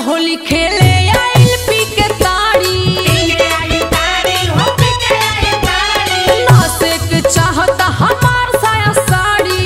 होली खेले आइल पी के ताड़ी नासे के चाहता हमार साया साड़ी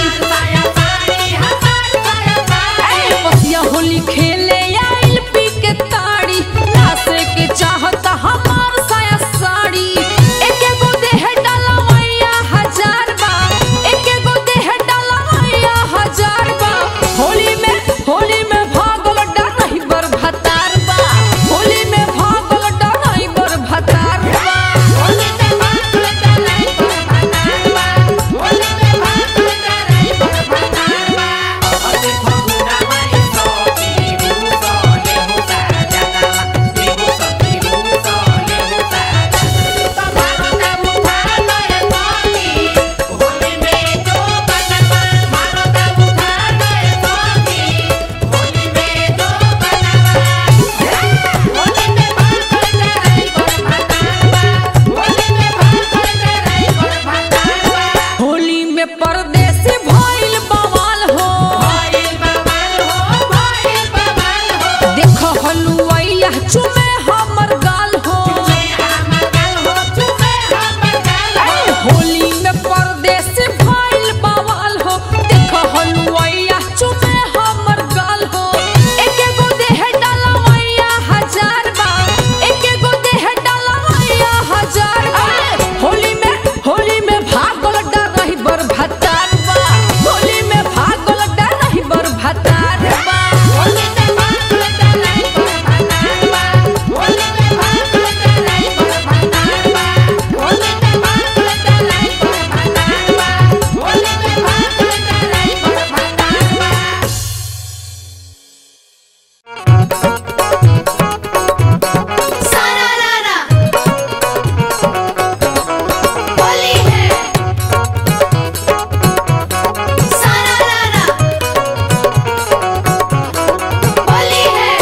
ए, बसिया होली खेले आइल पी के ताड़ी नासे के चाहता हमार साया साड़ी एके गो देह डलवैया हजार बा एके गो देह डलवैया हजार बा होली में होली में भागल डरही बर भतार बा होली में भागल डरही बर भतार बा होली में परदेसी भइल बवाल हो देख हलुआइया चुमे हमर गाल हो होली में परदेसी भइल बवाल हो देख हलुआइया चुमे हमर गाल हो एके गो देह डलवैया हजार बा एके गो देह डलवैया हजार बा होली में होली में भागल डरही बर भतार बा होली में भागल डरही बर भतार बा होली है सारा रारा होली है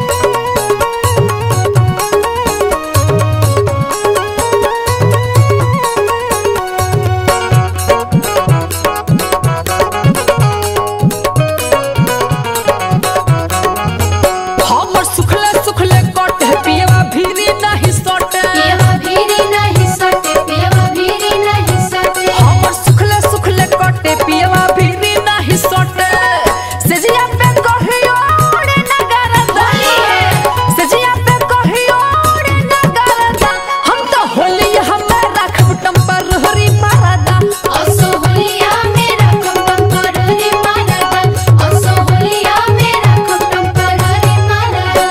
हमर सुखले सुखले कटे पियवा भीरी नहीं सटे पियवा भीरी नहीं सटे पियवा भीरी नहीं सटे हमर सुखले सुखले कटे पियवा भीरी नहीं सटे सजिया पे कहियो रे नगरदा होली है। सजिया पे कहियो रे नगरदा हम तो होली हमें रखब टम्परहरी मारदा असो होलिया मेरा कम टेम्पररी मारदा असो होलिया मेरा कम टेम्पररी मारदा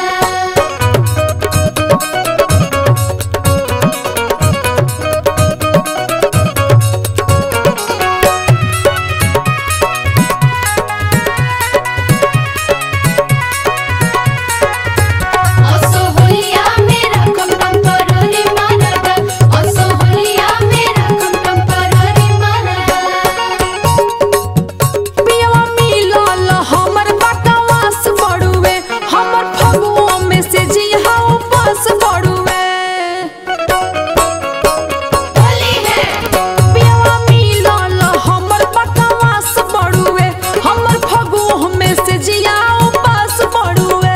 असो होलिया मेरा कम टेम्पररी मारदा असो होलिया मेरा कम टेम्पररी मारदा पियवा मिलल हमर बकवास बड़ुए हमर फगुओ में से जिहा उपास बड़ुए होली है पियवा मिलल हमर बकवास बड़ुए हमर फगुओ में से जिया उपास बड़ुए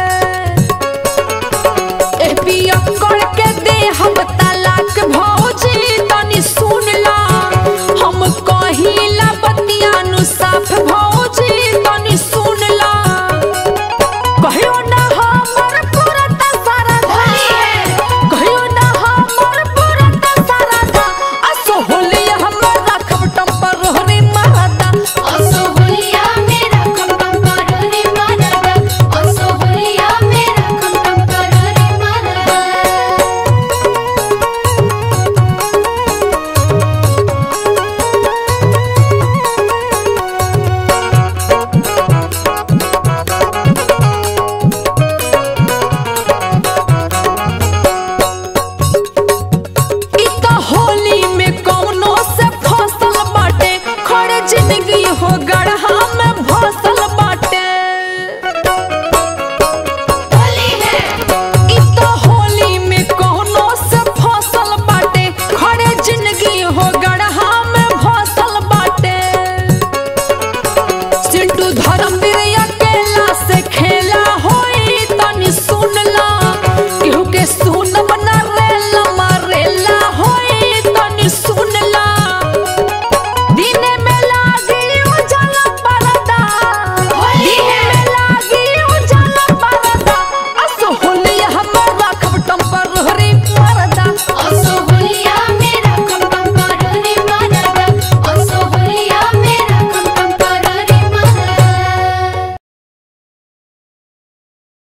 ए पिया करके दे हम तलाक भौजी तनी सुन ला हम कहिला बतिया नु साफ भौ